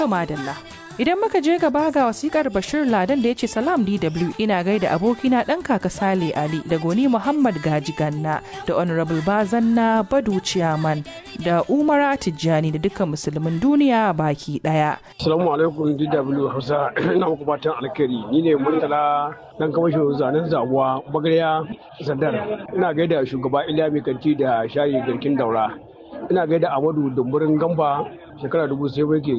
To madalla. Idan muka je gaba ga wasikar Bashir Ladan da ya ce Salam DW ina gaida abokina ɗan kaka Sale Ali da Goni Muhammad Gaji Ganna da Honorable Bazanna Badu Ciyaman da Umara Tijjani da dukkan musulmin duniya baki ɗaya. Assalamu alaikum DW Hausa ina muku fatan alkhairi ni ne Murtala dan kamasho zanen zabuwa bagariya Zandar ina gaida shugaba Iliya Kanti da shayi garkin daura ina gaida Amadu Dumburin Gamba shekara dubu sai ke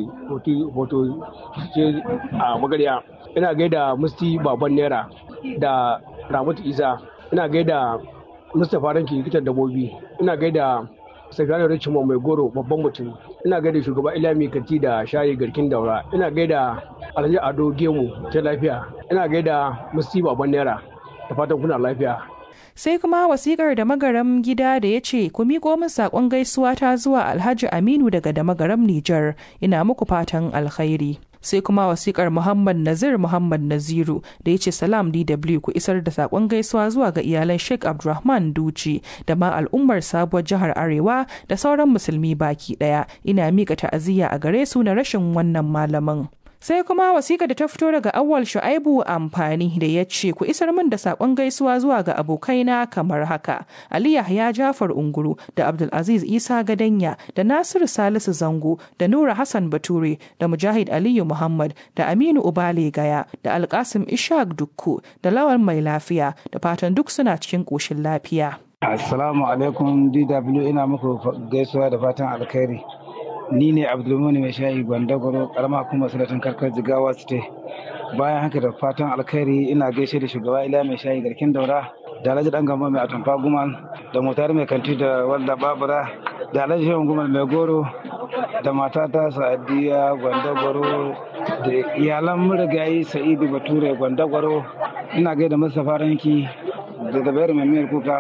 hoto ce a magariya ina gaida musti baban naira da ramatu isa ina gaida mustapha ranki likitan dabobi ina gaida sakataren richmond mai goro babban mutum ina gaida shugaba ilami kanti da shayi garkin daura ina gaida alhaji ado gemu ta lafiya ina gaida musti baban naira da fatan kuna lafiya sai kuma wasikar da magaram gida da ya ce ku miƙo min saƙon gaisuwa ta zuwa alhaji aminu daga da magaram nijar ina muku fatan alkhairi sai kuma wasikar muhammad nazir muhammad naziru da ya ce salam dw ku isar da saƙon gaisuwa zuwa ga iyalan sheikh abdulrahman duci da ma al'ummar sabuwar jihar arewa da sauran musulmi baki ɗaya ina miƙa ta'aziyya a gare su na rashin wannan malamin sai kuma wasiƙa da ta fito daga awwal shu'aibu amfani da ya ce ku isar min da saƙon gaisuwa zuwa ga abokaina kamar haka ali yahya jafar unguru da abdulaziz isa gadanya da nasiru salisu zango da nura hassan bature da mujahid aliyu muhammad da aminu ubale gaya da alkasim ishaq dukku da lawan mai lafiya da fatan duk suna cikin ƙoshin lafiya assalamu alaikum dw ina muku gaisuwa da fatan alkhairi ni ne abdulmuni mai shayi gwandagwaro karama kuma sanatan karkar jigawa state bayan haka da fatan alkhairi ina gaishe da shugaba ila mai shayi garkin daura da alhaji dan gamba mai atamfa gumal da motar mai kanti da wanda babura da alhaji shehu gumal mai goro da matata sa'adiya gwandagwaro da iyalan murigayi sa'idu bature gwandagwaro ina gaida mustapha ranki da zabairu mai miyar kuka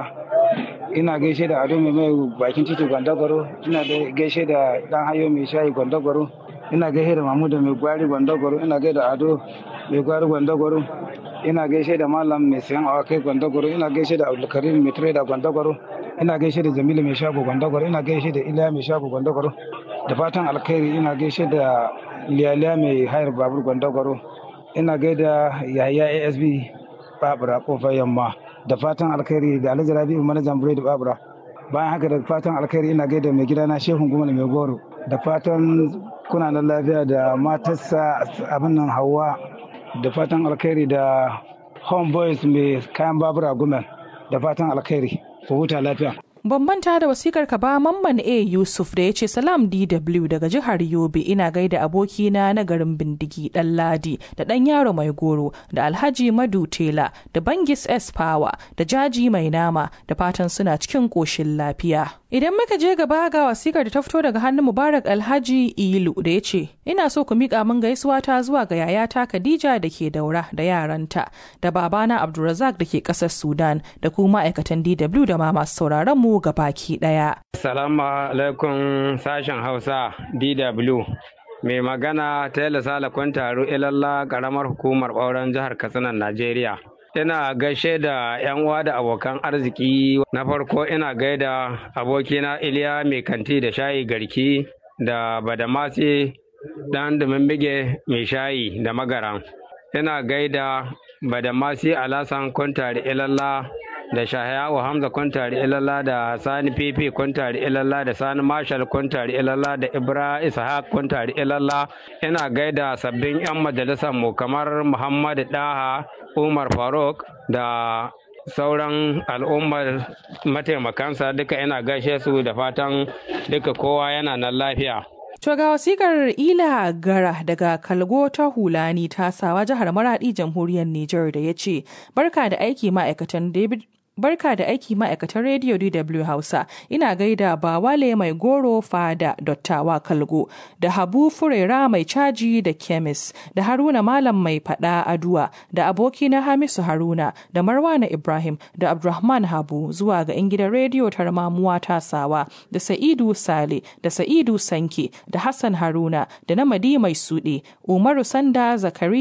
ina gaishe da ado mai mai bakin titi gwandagwaro ina da gaishe da dan hayo mai shayi gwandagwaro ina gaishe da mamuda mai gwari gwandagwaro ina gaishe da ado mai gwari gwandagwaro ina gaishe da malam mai sayan awakai gwandagwaro ina gaishe da abdulkarim mai trader gwandagwaro ina gaishe da jamilu mai shago gwandagwaro ina gaishe da iliya mai shago gwandagwaro da fatan alkhairi ina gaishe da liyaliya mai hayar babur gwandagwaro ina gaida yahaya asb babura kofar yamma da fatan alkhairi da alhaji rabi'u manajan biredi babura bayan haka da fatan alkhairi ina gaida mai gidana shehun gumal mai goro da fatan kuna nan lafiya da matarsa abin nan hawa da fatan alkhairi da homeboys mai kayan babura gumal da fatan alkhairi ku huta lafiya Ban manta da wasikar ka ba Mamman A Yusuf da ya ce Salam DW daga jihar Yobe ina gaida abokina na garin Bindigi Dan Ladi da Dan Yaro Mai Goro da Alhaji Madu Tela da Bangis S Power da Jaji Mai Nama da fatan suna cikin koshin lafiya. Idan muka je gaba ga wasikar da ta fito daga hannun Mubarak Alhaji Ilu da ya ce ina so ku miƙa min gaisuwa ta zuwa ga yayata Khadija da ke daura da yaranta da babana Abdulrazak da ke ƙasar Sudan da kuma ma'aikatan DW da ma masu sauraron mu ga baki ɗaya. Salamu alaikum sashen Hausa DW. Mai magana ta Sala Kwantaro Ilalla ƙaramar hukumar ɓauren jihar Katsina Najeriya. Ina gaishe da 'yan uwa da abokan arziki na farko ina gaida abokina Iliya mai kanti da shayi garki da Badamasi dan bige mai shayi da magaran. Ina gaida Badamasi Alasan Kwantari Ilalla da Shahayawa Hamza Kwantari Ilalla da Sani Fifi Kwantari Ilalla da Sani Marshal Kwantari Ilalla da Ibra Ishaq Kwantari Ilalla ina gaida sabbin 'yan majalisar mu kamar Muhammad Daha Umar Faruk da sauran al'ummar mataimakansa duka ina gaishe su da fatan duka kowa yana nan lafiya. To ga wasikar Ila Gara daga Kalgo ta Hulani tasawa jihar Maradi jamhuriyar Nijar da ya ce, Barka da aiki ma'aikatan David Barka da aiki ma'aikatan Radio DW Hausa, ina gaida Bawale mai goro fada dottawa kalgo, da Habu Furera mai caji da kemis, da Haruna Malam mai fada aduwa, da abokina Hamisu Haruna, da Marwana Ibrahim, da Abdulrahman Habu zuwa ga 'yan gidan rediyo tarmamuwa tasawa, da Sa'idu Sale, da Sa'idu Sanke, da Hassan Haruna, da Namadi mai suɗe, Umaru Sanda Zakari